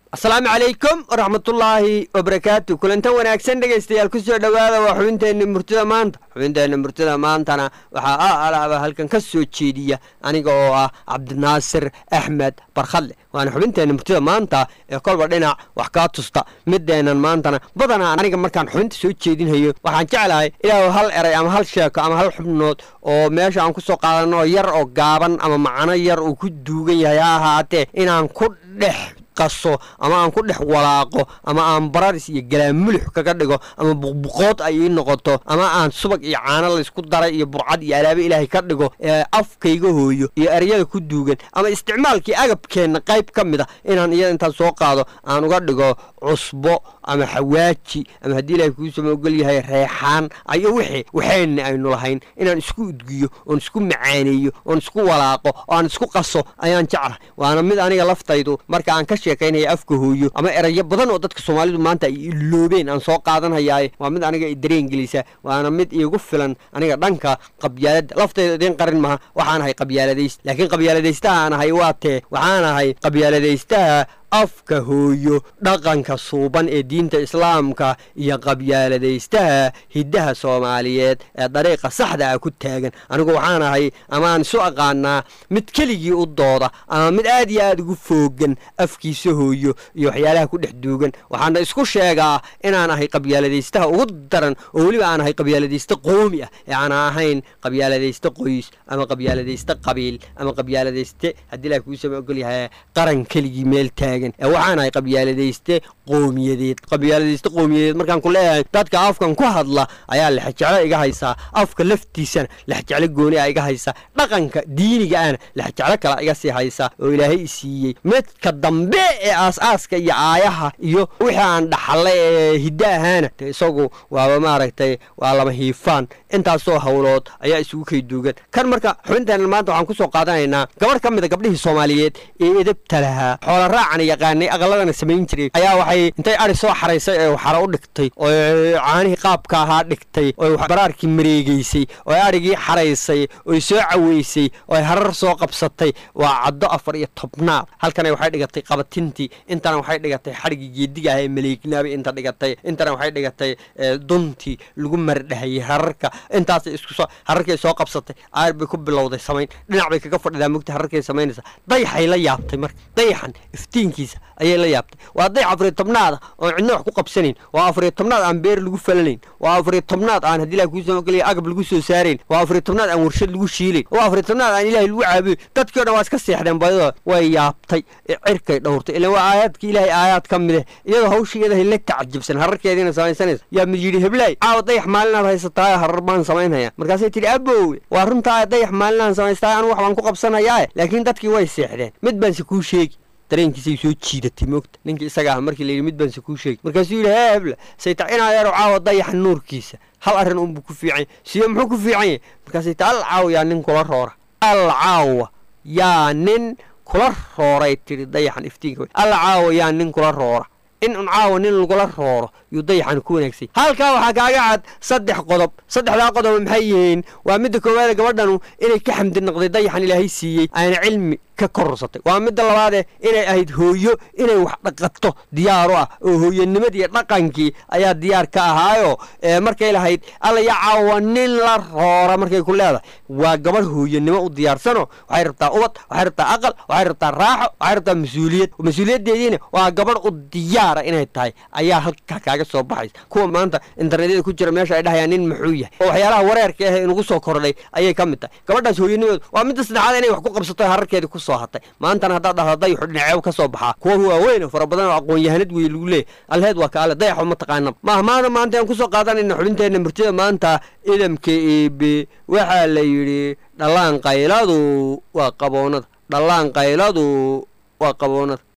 asalaamu calaykum waraxmatullaahi wabarakaatu kulantan wanaagsan dhegaystayaal kusoo dhowaada waa xubinteenna murtida maanta xubinteenna murtida maantana waxaa a alaaba halkan ka soo jeediya aniga oo ah cabdinaasir axmed barkhadle waana xubinteenna murtida maanta ee kolba dhinac wax kaa tusta mideennan maantana badanaa aniga markaan xubinta soo jeedinhayo waxaan jeclahay ilaahu hal eray ama hal sheeko ama hal xubnood oo meesha aan kusoo qaadano yar oo gaaban ama macno yar uu ku duugan yahay ha ahaatee inaan ku dhex qaso ama aan ku dhex walaaqo ama aan bararis iyo galaamulux kaga dhigo ama buqbuqood ay ii noqoto ama aan subag iyo caano laysku daray iyo burcad iyo alaabe ilaahay ka dhigo ee afkayga hooyo iyo eryada ku duugan ama isticmaalkii agabkeenna qayb ka mid a inaan iyada intaan soo qaado aan uga dhigo cusbo ama xawaaji ama haddii ilaahay kuusama ogol yahay reexaan ayo wixii waxeenna aynu lahayn inaan isku udgiyo oon isku macaaneeyo oon isku walaaqo oo aan isku qaso ayaan jeclahay waana mid aniga laftaydu marka aan ka sheekaynaya afka hooyo ama erayo badan oo dadka soomaalidu maanta ay iloobeen aan soo qaadanhayaaye waa mid aniga dareen gelisa waana mid iigu filan aniga dhanka qabyaaladda laftayda idiin qarin maha waxaan ahay qabyaaladayst laakiin qabyaaladaystaha aan ahay waa tee waxaan ahay qabyaaladaystaha afka hooyo dhaqanka suuban ee diinta islaamka iyo qabyaaladaystaha hiddaha soomaaliyeed ee dariiqa saxda ah ku taagan anigu waxaan ahay amaan isu aqaanaa mid keligii u dooda ama mid aad iyo aad ugu foogan afkiisa hooyo iyo waxyaalaha ku dhex duugan waxaana isku sheegaa inaan ahay qabyaaladaystaha ugu daran oo weliba aan ahay qabyaaladayste qoomi ah ee aan ahayn qabyaaladayste qoys ama qabyaaladayste qabiil ama qabyaaladayste haddii ilaah kuusama ogol yahay qaran keligii meel taagan waxaan ahay qabyaaladayste qoomiyadeed qabyaaladayste qoomiyadeed markaan ku leeyahay dadka afkan ku hadla ayaa lexjeclo iga haysaa afka laftiisana lexjeclo gooni a iga haysaa dhaqanka diiniga ana lexjeclo kale iga sii haysaa oo ilaahay i siiyey midka dambe ee aas-aaska iyo aayaha iyo wixii aan dhaxallay ee hiddo ahaana de isagu waaba maaragtay waa lama hiifaan intaasoo howlood ayaa isugu kay duugan kan marka xubinteenna maanta waxaan kusoo qaadanaynaa gabadh ka mida gabdhihii soomaaliyeed ee edabta lahaa xoola raacan yaqaanay aqaladana samayn jiray ayaa waxay intay ari soo xaraysay ee xara u dhigtay oo caanihii qaabka ahaa dhigtay oo baraarkii mareegeysay oo arigii xaraysay oy soo caweysay oo harar soo qabsatay waa caddo afar iyo tobnaad halkana waxay dhigatay qabatintii intana waxay dhigatay xadhigii geediga ah ee maleegnaabay inta dhigatay intana waxay dhigatay duntii lagu mardhahayay hararka intaasay iskusoo hararkay soo qabsatay aar bay ku bilowday samayn dhinac bay kaga fadhidaa mugta hararkay samaynaysa dayaxay la yaabtay marka dayaxan iftiinkiisa ayay la yaabtay waa dayax afariyo tobnaada oon cidna wax ku qabsanayn waa afariyo tobnaad aan beer lagu falanayn waa afariyo tobnaad aan haddii ilahi kuusoo geliya agab lagu soo saarayn waa afariyo tobnaad aan warshad lagu shiilayn waa afariyo tobnaad aan ilaahay lagu caabuyo dadkii o dhan waa iska seexdeen badidooda way yaabtay cirkay dhowrtay ilan waa aayaadka ilaahay aayaad ka mid eh iyadoo hawsha iyadahay la tacajabsan hararkeediina samaysanaysa yaa mid yidhi heblaay caawa dayax maalinaad haysataaye harar baan samaynhayaa markaasay tidhi abowe waa runtaa dayax maalinaan samaystaaye anu wax baan ku qabsanayaae laakiin dadkii way seexdeen mid baanse kuu sheegi dareenkiisay soo jiidatay moogta ninkii isaga ah markii layidhi mid baanse kuu sheegi markaasuu yidhi hee hebla sayta inadeero caawa dayaxa nuurkiisa hal arrin unbuu ku fiican yahy siyo muxuu ku fiican yahy markaasay ta al caawa yaa nin kula roora al caawa yaa nin kula rooray tidhi dayaxan iftiinka al caawa yaa nin kula roora in un caawa nin lagula rooro yuu dayaxan ku wanaagsay halkaa waxaa kaaga cad saddex qodob saddexdaa qodob maxay yihiin waa midda koowaade gabadhanu inay ka xamdi noqday dayaxan ilaahay siiyey ayna cilmi ka korsatay waa midda labaadee inay ahayd hooyo inay wax dhaqato diyaaru ah oo hooyanimadii dhaqankii ayaa diyaar ka ahaayo markay lahayd alla yaa caawa nin la roora markay ku leedahay waa gabadh hooyanimo u diyaarsano waxay rabtaa ubad waxay rabtaa aqal waxay rabtaa raaxo waxay rabtaa mas-uuliyad mas-uuliyaddeediina waa gabadh u diyaara inay tahay ayaa halkaa kaaga soo baxaysa kuwa maanta internetyada ku jira meesha ay dhahayaan nin muxuu yahay oo waxyaalaha wareerka ah inugu soo kordhay ayay ka mid tahay gabadhaas hooyanimaedu waa midda saddexaad inay wax ku qabsato hararkeedii ku hatay maantana haddaad dhahda dayaxu dhinaceeb ka soo baxaa kuwa waaweyn fara badan oo aqoon-yahanad wey lagu leeyay alheed waa kaale dayaxu ma taqaana maah maana maanta aan kusoo qaadanayna xubinteenna murtida maanta idamka eebe waxaa la yidhi dhallaan qayladu waa qaboonada dhallaan qayladu waa qaboonada